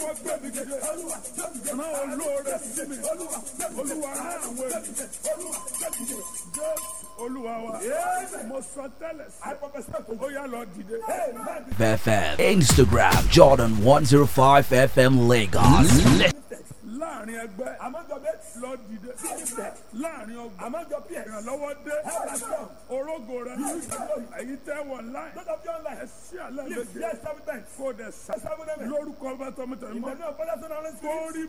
olùrànlọ́wọ́ gbé mi dìde rán olóore sí mi olúwa rán àwọn ènìyàn jẹ́ olúwa wa mo sọ tẹ́lẹ̀ sí ó yá lọ dìde. FM. Instagram Jordan 105 FM Lagos. láàrin ẹgbẹ́ lọ dìde láàrin ọgbà ìrànlọ́wọ́ dé orógo rẹ èyí tẹ́ wọ̀ láì ẹ sí àlẹ́ méje kó o dẹ̀ sá lórúkọ ọba tọmọtọmọ mọ́ kó rí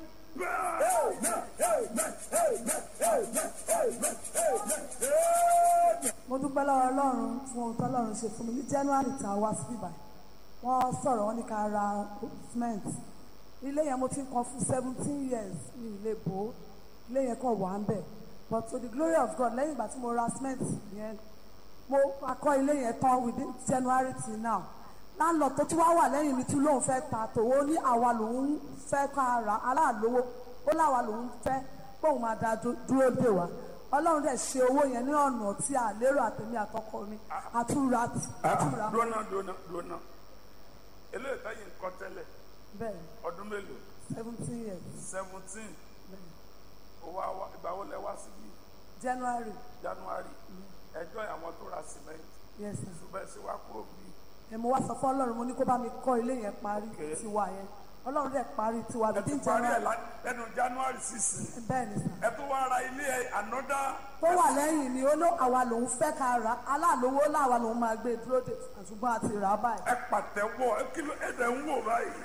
mo dúpẹ́ lọ́wọ́ ọlọ́run fún ohun tó ọlọ́run ṣe fún mi ní january tá a wá sí ibà wọ́n sọ̀rọ̀ wọ́n ní ká ra cement ilé yẹn mo ti ń kan fún seventeen years ní ilé bò ó ilé yẹn kàn wà ń bẹ̀ but to the glory of God lẹ́yìn ìgbà tí mo ra cement yẹn mo akọ́ ilé yẹn tán within january till now landlord tó tún wá wà lẹ́yìn mi tún lóun fẹ́ ta tòwó ní àwa lòun fẹ́ ká ra aláàlówó ó láwa lòun fẹ́ kóun máa da dú- dúró dè wá ọlọ́run dẹ̀ ṣe owó yẹn ní ọ̀nà tí a lérò àtẹ̀mí àtọkọ mi àtúra àtúra dúnà dúnà dúnà eléyìí táyì ń kọ́ tẹ́lẹ̀ bẹ́ẹ̀ ọdún mélòó seventeen years seventeen owó àwa ìgbà wo lẹ wá síbí january january ẹjọ́ àwọn tó ra cement yes sir. ṣùgbọ́n ẹ sì wá kúrò bí ẹ mo wá sọ fún ọlọ́run mo ní kó bá mi kọ́ ilé yẹn parí Okay. tiwa yẹn ọlọ́run dẹ̀ parí tiwa ẹ bíi ti parí ẹ january lá- lẹ́nu january sísìn bẹ́ẹ̀ ni sà ẹ tún wá ra ilé ẹ ànọ́dá tó wà lẹ́yìn ni ó ló àwa lòun fẹ́ ká ra aláàlówó láwa lòun máa gbé dúró dè ṣùgbọ́n a ti rà á báyìí ẹ pàtẹ́wọ́ ẹ kí ló ẹ dẹ̀ ń wò báyìí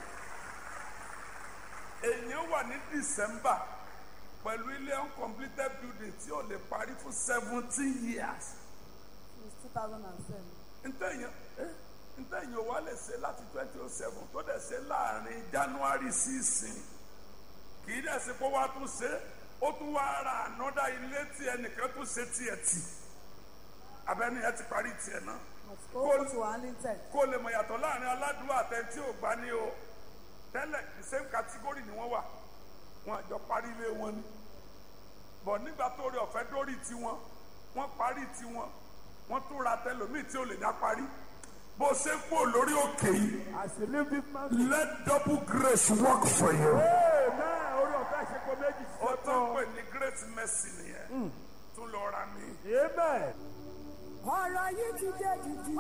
èèyàn wà ní december pẹ̀lú ilé uncompleted building tí ò lè parí fún seventeen years since two thousand and seven ntẹ̀yìn eh, ntẹ̀yìn wa lè ṣe láti twenty oh seven tó dẹ̀ ṣe láàrin january sísìn kì í dẹ̀ ṣe pé wàá tún ṣe ó tún wá ra ànọ́dá ilé tí ẹnìkan tún ṣe tiẹ̀ tì abẹ́ni ẹ ti parí tiẹ̀ náà ó ti wà ní tẹ̀ kó lè mọ̀ yàtọ̀ láàrin aládùúgbò àtẹ̀ntí ò gbá ní o tẹ́lẹ̀ the same category ni wọ́n wà wọn àjọ parí ilé wọn ni bọ̀ nígbà tó rí ọ̀fẹ́ dórí tiwọn wọ́n parí tiwọn wọ́n tún ra tẹlòmíì tí ò lè dá parí bó ṣe ń pò lórí òkè yìí let double grace work for you. ó tán pè ní great mercy nìyẹn tún lọ ra mi. ọ̀rọ̀ yìí ti dé dìdì.